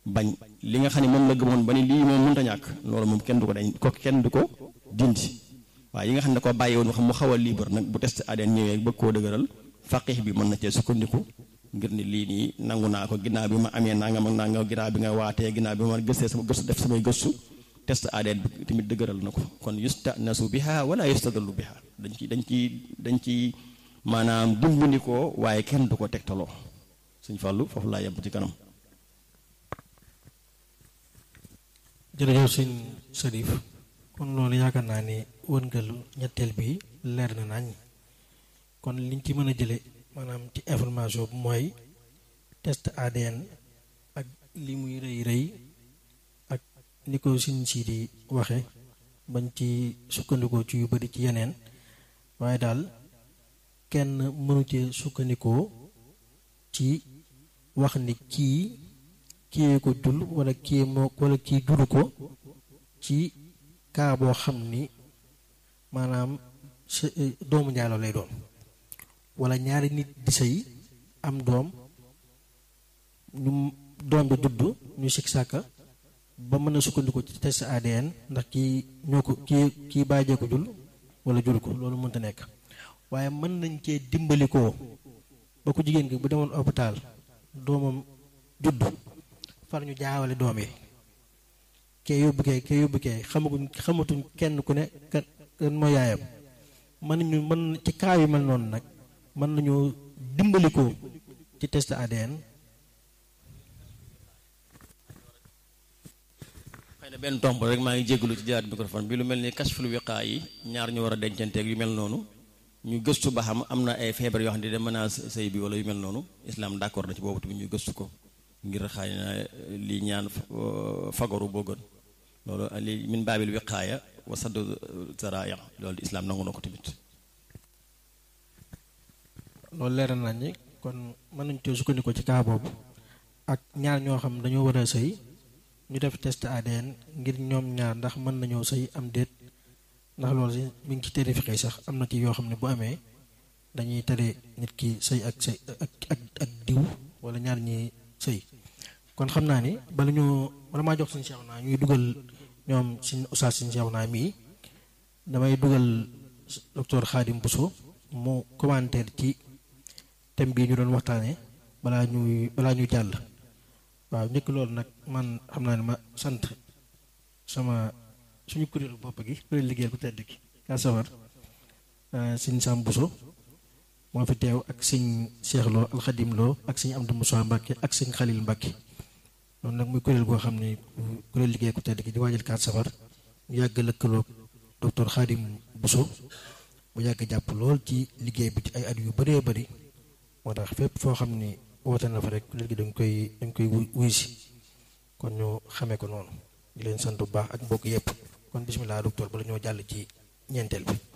bañ li nga xam ne moom la gëmoon ba ni lii moom mënta ñàkk loolu moom kenn du ko dañ ko kenn du ko dindi waaye yi nga xam ne da koo bàyyi woon xam mu xaw a libre nag bu test ADN ñëwee bëgg koo dëgëral faqih bi mën na cee sukkandiku ngir ni lii nii nangu naa ko ginnaaw bi ma amee nangam ak nangam ginnaaw bi nga waatee ginnaaw bi ma gëstee sama gëstu def samay gëstu test ADN bi tamit dëgëral na ko kon yustanasu biha wala yustadallu biha dañ ci dañ ci dañ ci maanaam dimbandikoo waaye kenn du ko tegtaloo suñ fàllu foofu laa yem ci kanam jërëjëf sëñ Sarif kon loolu yaakaar naa ni wërngalu ñetteel bi leer na nañ kon liñ ci mën a jële maanaam ci information bi mooy test ADN ak li muy rëy rëy ak ni ko siñ si di waxe bañ ci sukkandikoo ci yu bari ci yeneen waaye daal kenn mënu ci sukkandikoo ci wax ni kii kii ko jul wala kii moo wala kii julu ko ci kaa boo xam ni maanaam doomu njaaloo lay doon wala ñaari nit di sëy am doom ñu doom bi dudd ñu sikk sàkka ba mën a sukkandiku ci test ADN ndax kii ñoo ko kii kii bàyyee ko jul wala jul ko loolu mënta nekk waaye mën nañ cee dimbalikoo ba ku jigéen gi bu demoon hôpital doomam judd far ñu jaawale doom yi kee yóbbu kee kee yóbbu kee xamaguñ xamatuñ kenn ku ne kan kan moo yaayam mën nañu mën ci kaa yu mel noonu nag mën nañu dimbalikoo ci test ADN xëy na benn tomb rek maa ngi jégalu ci jëlaat microphone bi lu mel ni kashful wiqaa yi ñaar ñu war a dencanteeg yu mel noonu ñu gëstu ba xam am na ay feebar yoo xam ne da menace sëy bi wala yu mel noonu islam d'accord na ci boobu tamit ñu gëstu ko ngir xëy na li ñaan fagaru boo gën loolu li min baabil wiqaaya wa saddu zaraaya loolu islam nangu na ko tamit loolu leeral nañ ni kon mën nañ cee sukkandiku ci kaa boobu ak ñaar ñoo xam dañoo war a sëy ñu def test ADN ngir ñoom ñaar ndax mën nañoo sëy am déet ndax loolu si mi ngi ci tere fiqi sax am na ci yoo xam ne bu amee dañuy tere nit ki sëy ak sëy ak ak ak diw wala ñaar ñi sëy kon xam naa ni bala ñu bala maa jox suñu seex naa ñuy dugal ñoom suñ oustaz suñu seex naa mii damay dugal docteur Khadim Bousso mu commentaire ci thème bii ñu doon waxtaanee balaa ñuy balaa ñuy jàll waaw njëkk loolu nag man xam naa ne ma sant sama suñu kuréelu bopp gi kuréel liggéeyal ku tedd gi kaa sawar sëñ Sam Bousso moo fi teew ak sëñ Cheikh Lo alxadim Lo ak sëñ Amdou Moussa Mbacke ak sëñ Khalil Mbacke loolu nag muy kuréel goo xam ne kuréel liggéey ku tedd gi di waajal kaat safar ñu yàgg lëkkaloo docteur Khadim Bousso mu yàgg jàpp lool ci liggéey bi ci ay at yu bëree bëri moo tax fépp foo xam ni woote na fa rek kuréel gi dañ koy dañ koy wuy si kon ñu xamee ko noonu di leen sant bu baax ak mbokk yépp kon bismillah docteur bala ñoo jàll ci ñeenteel bi